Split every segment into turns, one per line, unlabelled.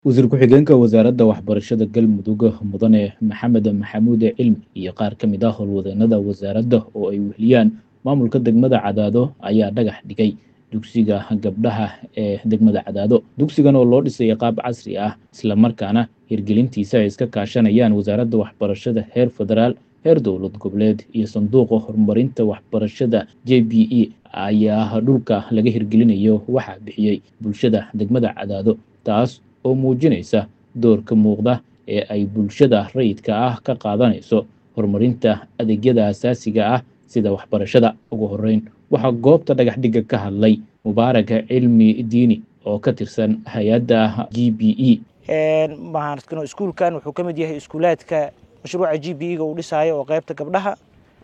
wasiir ku-xigeenka wasaaradda waxbarashada galmudug mudane maxamed maxamuud cilmi iyo qaar ka mid ah howlwadeenada wasaaradda oo ay weheliyaan maamulka degmada cadaado ayaa dhagax dhigay dugsiga gabdhaha ee degmada cadaado dugsigan oo loo dhisay qaab casri ah islamarkaana hirgelintiisa ay iska kaashanayaan wasaaradda waxbarashada heer federaal heer dowlad goboleed iyo sanduuqa horumarinta waxbarashada j b e ayaa dhulka laga hirgelinayo waxaa bixiyey bulshada degmada cadaado taas oo muujinaysa doorka muuqda ee ay bulshada rayidka ah ka qaadanayso horumarinta adeegyada asaasiga ah sida waxbarashada ugu horeyn waxaa goobta dhagax dhigga ka hadlay mubaarak cilmi diini oo ka tirsan hay-adda g b e
mahaartano iskuulkan wuxuu ka mid yahay iskuulaadka mashruuca g b e-ga uu dhisaayo oo qaybta gabdhaha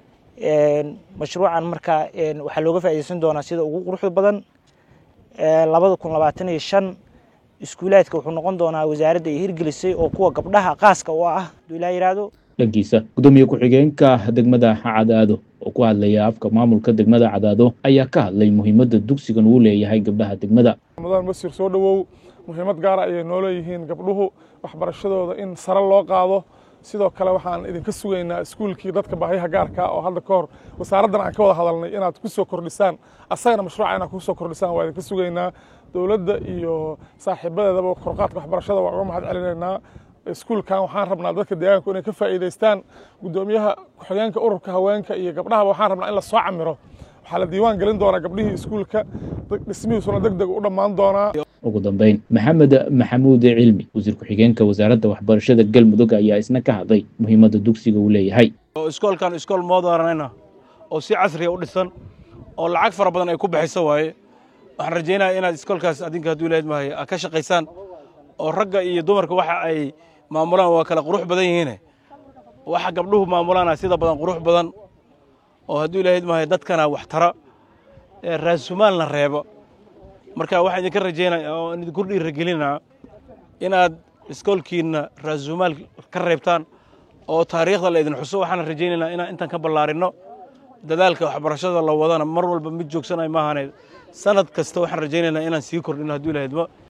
mashruucan markaa waxaa looga faa'iideysan doonaa sida ugu quruxda badan labada kun labaatan iyo shan iskuulaadka wuxuu noqon doonaa wasaaradda ay hirgelisay oo kuwa gabdhaha qaaska u ah haduu ilaa yidhaahdo
dhankiisa gudoomiye ku-xigeenka degmada cadaado oo ku hadlaya afka maamulka degmada cadaado ayaa ka hadlay muhiimadda dugsigan uu leeyahay gabdhaha degmada
mudan masir soo dhowow muhiimad gaara ayay noo leeyihiin gabdhuhu waxbarashadooda in sare loo qaado sidoo kale waxaan idinka sugaynaa iskuulkii dadka baahyaha gaarka oo hadda ka hor wasaaraddan aan ka wada hadalnay inaad ku soo kordhisaan asagana mashruuca inaad ku soo kordhisaan waa idinka sugaynaa dowladda iyo saaxiibadeedaba korqaadka waxbarashada waa uga mahad celinaynaa iskuulkan waxaan rabnaa dadka deegaanku inay ka faa'iidaystaan guddoomiyaha ku-xigeenka ururka haweenka iyo gabdhahaba waxaan rabnaa in la soo camiro waxaa la diiwaan gelin doonaa gabdhihii iskuulka dhismihiisuna deg deg u dhammaan doonaa
ugu dambeyn maxamed maxamuud cilmi wasiir ku-xigeenka wasaaradda waxbarashada galmudug ayaa isna ka hadlay muhiimadda dugsiga uu leeyahay
iskoolkan iskool moodaranayna oo si casriya u dhisan oo lacag fara badan ay ku bixiso waaye waxaan rajaynaya inaad iskoolkaas adinka hadduu leed mahay aad ka shaqaysaan oo ragga iyo dumarka waxa ay maamulaan waa kala qurux badan yihiine waxa gabdhuhu maamulaana sida badan qurux badan oo hadduu ilahayd mahay dadkana wax tara raasumaalna reebo marka waxaan idinka rajaynaya oo idinku dhiiragelinaa inaad iskoolkiinna raasumaal ka reebtaan oo taariikhda la idin xuso waxaan rajaynaynaa inaan intaan ka ballaarinno dadaalka waxbarashada la wadana mar walba mid joogsanay maahane sanad kasta waxaan rajaynaynaa inaan sii kordhino hadduu ilahaydma